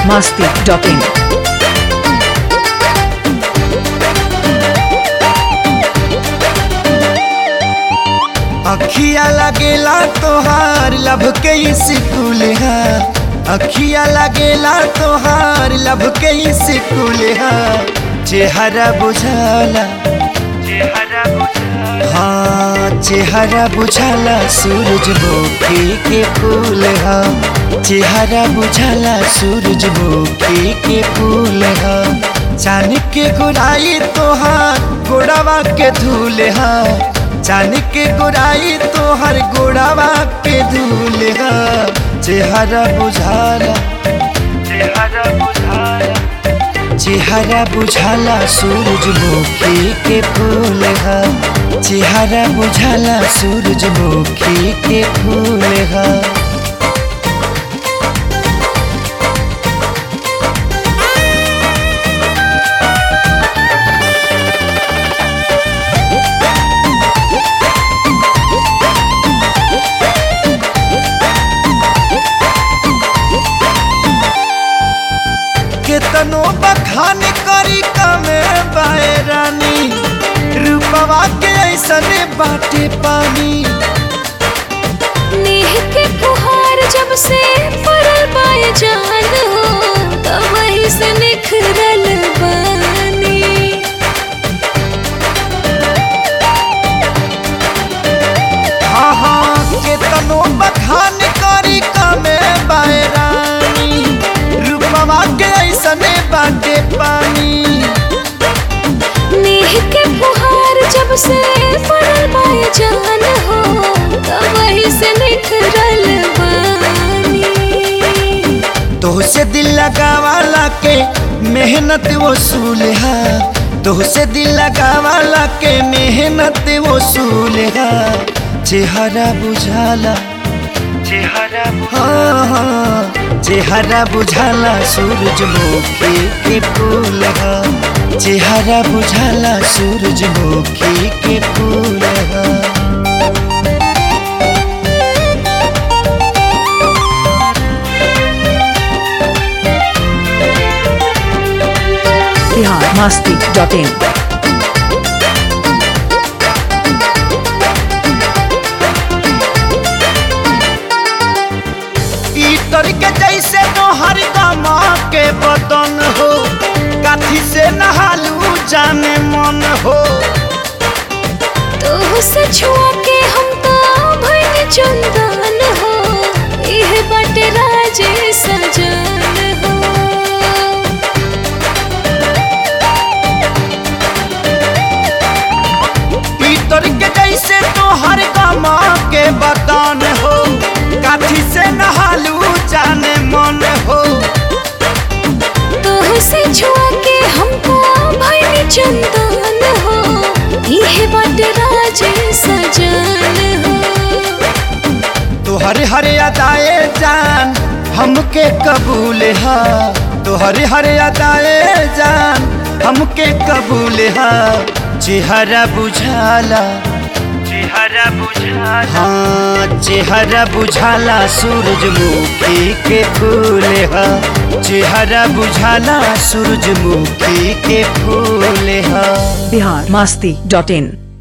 masti.in. अखिया लगेला तोहार लब के स्कूल है अखिया लगेला तोहार लब के स्कूल है चेहरा बुझाला हाँ चेहरा बुझाला सूरजमुखी के फूल है चेहरा बुझाला सूरजमुखी के फूल है चांद के गुराई तोहार गोड़ावा के धूल है चांद के गोराई तोहर गोड़ावा के धूल है चेहरा बुझाला चेहरा बुझाला चेहरा बुझाला सूरजमुखी के फूल है चेहरा बुझाला सूरजमुखी के फूल है केतनो बखान करी कमे बाए रानी रूपवा के ऐसन बाटे पानी नेह के फुहार जब से पड़ल पाए जान हो तब वही से निखरल बानी हाँ हाँ केतनो बखान करी कमे बाए रानी रूपवा के ऐसन बाटे पानी नेह के फुहार जब से पड़ल पाए जान हो तब वही से निखरल बानी तोहसे दिल लगावाला के मेहनत वसूल है तोहसे दिल लगावाला के मेहनत वसूल है चेहरा बुझाला चेहरा हाँ हाँ चेहरा बुझाला सूरजमुखी के फूल है चेहरा बुझाला सूरजमुखी के फूल है Bihar masti.in. ईटर के जैसे तोहर गमा के बदन हो काथी से नहालू जाने मन हो तो से छुआ के हम तो भइल चंदन हो इह बटे राजे सजन हो ईटर के जैसे तोहर गमा के बदन हो काथी से नहालू जाने मन हो तो से छुआ के हमको भइल चंदन हो इह बटे राजे सजन हो तोहर हर अदाए जान हमके कबूल है तोहर हर अदाए जान हमके कबूल है चेहरा बुझाला चेहरा बुझाला हाँ चेहरा बुझाला सूरजमुखी के फूल है चेहरा बुझाला सूरजमुखी के फूल है Bihar masti.in.